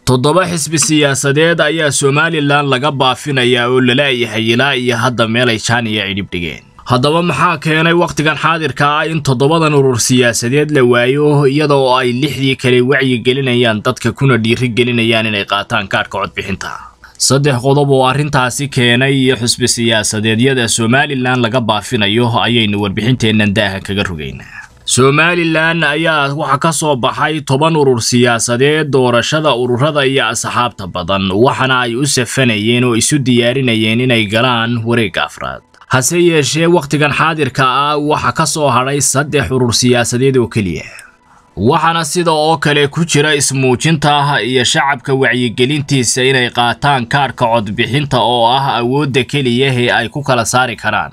toddoba xisbi siyaasadeed ayaa somalilan laga baafinayaa oo lala-yahay ilaa iyo hadda meelay jaaniya cidhib dhigeen haddaba maxaa keenay wakhtigan xaadirka ah in toddobadan urur siyaasadeed la waayo iyada oo ay lixdii kale wacyi gelinayaan dadka kuna dhiiri gelinayaan inay qaataan kaadhka codbixinta saddex qodob oo arrintaasi keenay iyo xusbi siyaasadeedyada somalilan laga baafinayo ayaynu warbixinteennan daaha kaga rogaynaa somalilan ayaa waxaa ka soo baxay toban urur siyaasadeed doorashada ururada iyo asxaabta badan waxaana ay u safanayeen oo isu diyaarinayeen inay galaan wareegga afraad hase yeeshee wakhtigan xaadirka ah waxaa ka soo hadhay saddex urur siyaasadeed oo keliya waxaana sida oo kale ku jira ismuujinta iyo shacabka wacyigelintiisa inay qaataan kaadhka codbixinta oo ah awoodda keliya ee ay ku kala saari karaan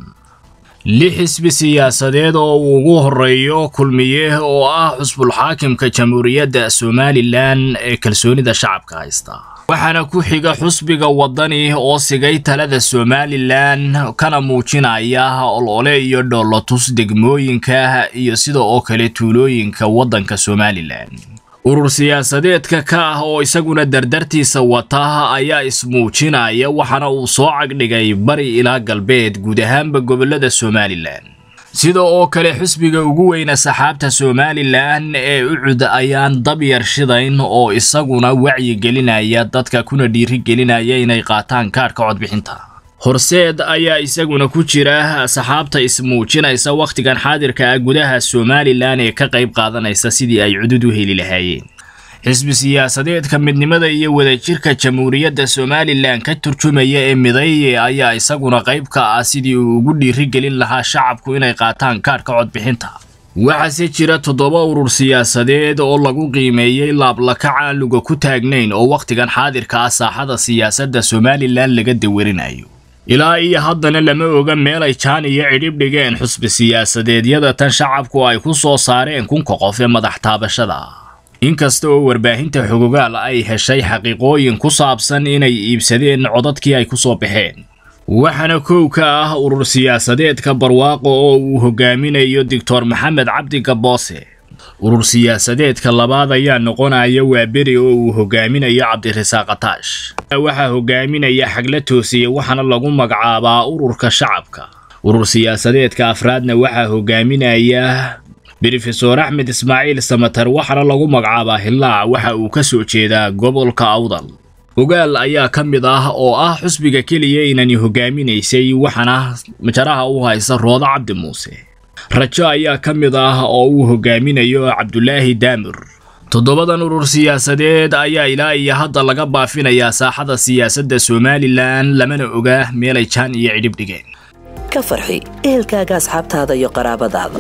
lix xisbi siyaasadeed oo uu ugu horeeyo kulmiye oo ah xusbulxaakimka jamhuuriyadda somalilan ee kalsoonida shacabka haysta waxaana ku xiga xusbiga waddani oo sigay talada somalilan kana muujinaya olole iyo dhoolotus degmooyinka iyo sida oo kale tuulooyinka waddanka somalilan urur siyaasadeedka ka ah oo isaguna dardartiisa wata ayaa ismuujinaya waxaana uu soo cagdhigay bari ilaa galbeed guud ahaanba gobollada somalilan sida oo kale xusbiga ugu weyna saxaabta somalilan ee ucud ayaan dabyar shidayn oo isaguna wacyi gelinaya dadka kuna dhiiri gelinaya inay qaataan kaadhka codbixinta horseed ayaa isaguna ku jira saxaabta ismuujinaysa wakhtigan xaadirka ah gudaha somalilan ee ka qayb qaadanaysa sidii ay cudud u heli lahaayeen xisbi siyaasadeedka midnimada iyo wadajirka jamhuuriyadda somalilan ka turjumaya ee midaye ayaa isaguna qayb ka ah sidii uu ugu dhiiri gelin lahaa shacabku inay qaataan kaadhka codbixinta waxaase jira toddoba urur siyaasadeed oo lagu qiimeeyey laablakac aan luga ku taagnayn oo wakhtigan xaadirka ah saaxada siyaasadda somalilan laga dawarinayo ilaa iyo haddana lama oga meelay jaan iyo cidhib dhigeen xusbi siyaasadeedyada tan shacabku ay ku soo saareen kunka qof ee madax taabashada inkasta oo warbaahinta xogogaal ay heshay xaqiiqooyin ku saabsan inay iibsadeen codadkii ay ku soo baxeen waxaana kow ka ah urur siyaasadeedka barwaaqo oo uu hogaaminayo doctor maxamed cabdi gaboose urur siyaasadeedka labaad ayaa noqonaya waa beri oo uu hogaaminayo cabdirasaaq ataash waxaa hogaaminaya xagla toosiye waxaana lagu magacaabaa ururka shacabka urur siyaasadeedka afraadna waxaa hogaaminaya brofesor axmed ismaaciil samatar waxaana lagu magacaabaa hillaac waxa uu ka soo jeedaa gobolka awdal ogaal ayaa ka mid ah oo ah xusbiga keliya inani hogaaminaysay waxaana majaraha u haysa roodo cabdi muuse rajo ayaa ka mid ah oo uu hogaaminayo cabdulaahi daamir toddobadan urur siyaasadeed ayaa ilaa iyo hadda laga baafinayaa saaxada siyaasadda somalilan lamana oga meelay jaan iyo cidhib dhigeen ka farxi ehelkaaga asxaabtaada iyo qaraabadaada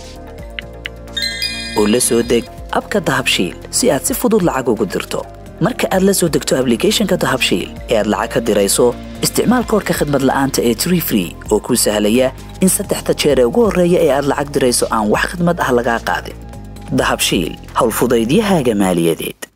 oo la soo deg abka dahabshiil si aad si fudud lacag ugu dirto marka aad la soo degto ablicathonka dahabshiil ee aad lacag ka dirayso isticmaal koorka khadmad la'aanta ee tree free oo kuu sahlaya in saddexda jeer ee ugu horreeya ee aad lacag dirayso aan wax khadmad ah lagaa qaadin dahabshiil howlfudaydiyahaaga maaliyadeed